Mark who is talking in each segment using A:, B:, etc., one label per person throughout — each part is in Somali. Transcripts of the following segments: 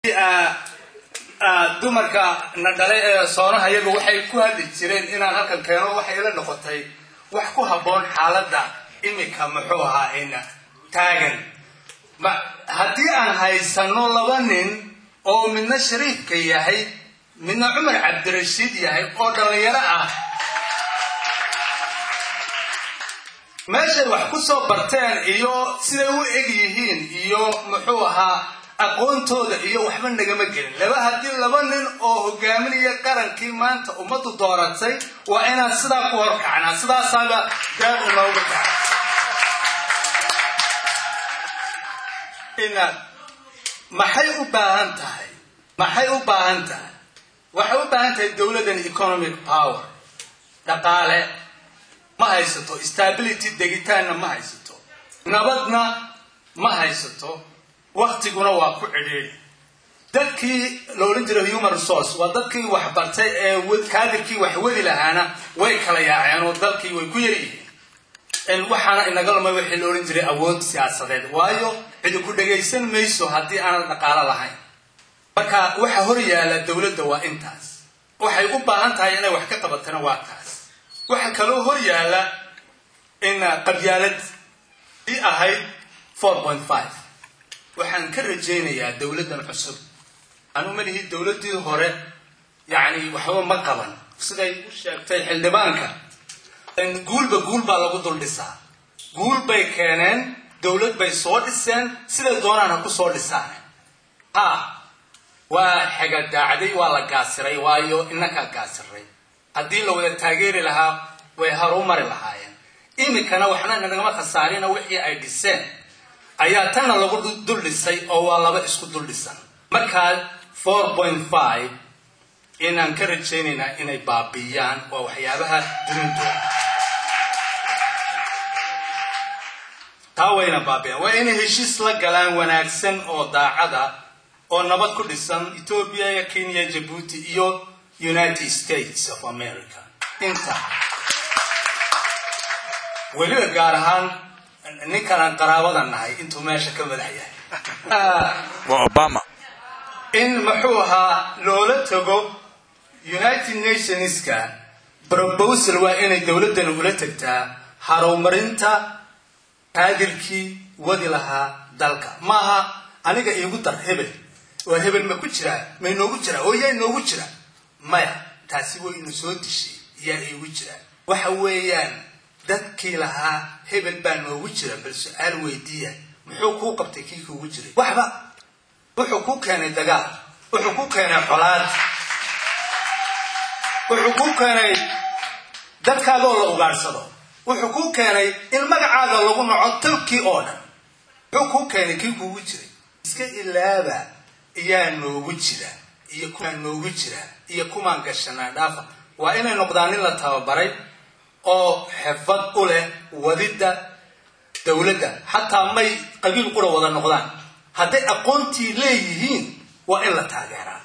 A: dumarka na dhalay ee soonaha iyaga waxay ku hadli jireen inaan halkan keeno waxay ila noqotay wax ku habboon xaaladda imika muxuu ahaa ina taagan haddii aan haysano laba nin oo midna shariifka yahay midna cumar cabdirashiid yahay oo dhallinyaro ah meeshay wax ku soo barteen iyo siday u eg yihiin iyo muxuu ahaa aqoontooda iyo waxba nagama gelin laba haddii laba nin oo hogaaminaya qarankii maanta ummaddu dooratay waa inaan sidaa ku horkacnaa sidaasaaba gaar unooga kaca ina maxay u baahan tahay maxay u baahan tahay waxay u baahan tahay dowladdan economic power dhaqaale ma haysato stability degitaanna ma haysato nabadna ma haysato waktiguna waa ku cidhiidhi dadkii la odhan jiray human resource waa dadkii wax bartay ee kaadirkii wax wadi lahaana way kala yaaceen oo dalkii way ku yaryihiin waxaana inaga lumay waxii la odhan jiray awood siyaasadeed waayo cidi ku dhagaysan mayso haddii aanad dhaqaalo lahayn marka waxa hor yaala dowladda waa intaas waxay u baahan tahay inay wax ka qabatana waa kaas waxa kaloo hor yaala in qabyaalad i ahayd four point five waxaan ka rajaynayaa dowladdan cusub anu malihi dowladdii hore yacni waxba ma qaban siday u sheegtay xildhibaanka guulba guul baa lagu dul dhisaa guul bay keeneen dowlad bay soo dhiseen siday doonaan ha ku soo dhisaan ha waa xegadaacday waa la gaasiray waayo inakaa gaasiray haddii la wada taageeri lahaa way haru mari lahaayeen iminkana waxna nagama khasaarina wixii ay dhiseen ayaa tanna lagu dul dhisay oo waa laba isku dul dhisan markaa four point five inaan ka rajaynaynaa inay baabiiyaan waa waxyaabaha dunidooda taa wayna baabiyaan waa inay heshiis la galaan wanaagsan oo daacada oo nabad ku dhisan ethoobia iyo kenya jabuuti iyo united states of america inta weliba gaar ahaan ninkanaan qaraabada nahay intuu meesha ka madax yahay
B: waa obama
A: in muxuu ahaa loola tago united nationska brobosal waa inay dowladdan ula tagtaa harumarinta qaadirkii wadi lahaa dalka maaha aniga iigu dar hebel oo hebel ma ku jiraa ma inoogu jiraa oo yaa inoogu jira maya taasi way inu soo dishay yaa iigu jiraa waxa weeyaan dadkii lahaa hebel baa noogu jira bal su-aal weydiiya muxuu kuu qabtay kii kuugu jiray waxba wuxuu ku keenay dagaal wuxuu ku keenay xolaad wuxuu ku keenay dadkaagoo la ugaadhsado wuxuu ku keenay in magacaaga lagu naco talkii oo dhan wuxuu ku keenay kii kuugu jiray iska ilaaba iyaa noogu jira iyo kumaan noogu jira iyo kumaan gashanaa dhaafa waa inay noqdaan nin la tababaray oo xirfad u leh wadidda dowladda xataa may qabiil qura wada noqdaan hadday aqoontii leeyihiin waa in la taageeraa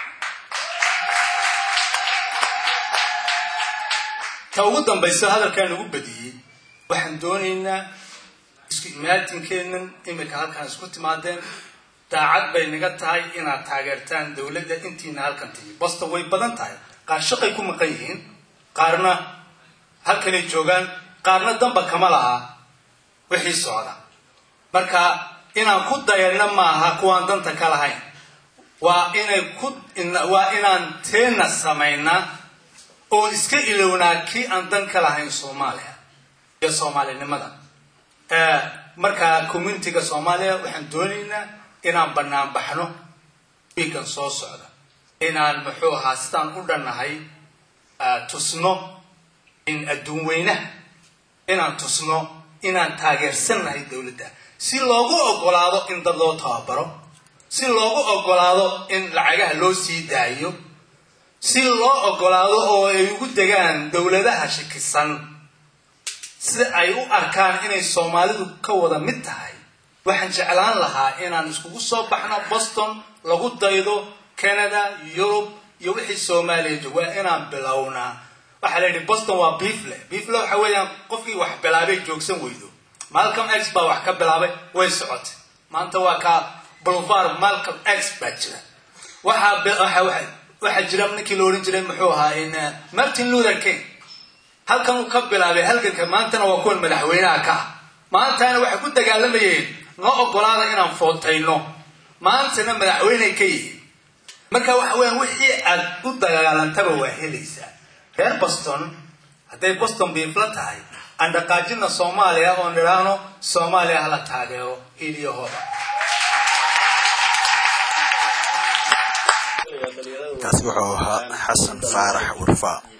A: ta ugu dambaysa hadalkaan ugu badiyey waxaan doonaynaa isku imaajinkeennan iminka halkaan isku timaadeen daacad bay naga tahay inaad taageertaan dowladda intiina halkan timi basta way badan tahay qaar shaqay ku maqan yihiin qaarna halkanay joogaan qaarna damba kama laha wixii socda marka inaan ku dayanno maaha kuwaan danta ka lahayn waa inay ku waa inaan teena samaynaa oo iska ilownaa kii aan dan ka lahayn soomaaliya iyo soomaalinimada marka communitiga soomaaliya waxaan doonaynaa inaan bannaan baxno wiikan soo socda inaan muxuu ahaa sidaan u dhannahay tusno in adduun weynaha inaan tusno inaan taageersannahay dowladda si loogu ogolaado in dad loo tababaro si loogu ogolaado in lacagaha loo sii daayo si loo ogolaado oo ay ugu degaan dowladaha shakisan si ay u arkaan inay soomaalidu ka wada mid tahay waxaan jeclaan lahaa inaan iskugu soo baxno boston lagu daydo canada yurub iyo wixii soomaaliya joog waa inaan bilownaa waxaa la yidhi boston waa biifle biifle waxa weeyaan qofkii wax bilaabay joogsan weydo malcolm x baa wax ka bilaabay way socotay maanta waa kaa boulevard malcolm x baa jira waxaa be- waxa waxa- waxaa jira ninkii la odhan jiray muxuu ahaa in, eh, martin luther king halkan uu ka bilaabay halganka maantana waa kuwan madaxweynaha ka ah maantana waxay ku dagaalamayeen noo ogolaada inaan footayno maantana madaxweyney ka yihiin marka waxa weeyaan wixii aad u dagaalantaba waa helaysaa reer boston hadday boston biifla tahay aan dhaqaajina soomaaliya oo nidhaahno soomaaliya hala taageero hiiliyahooda
B: kaasi wuxuu ahaa xasan faarax warfaa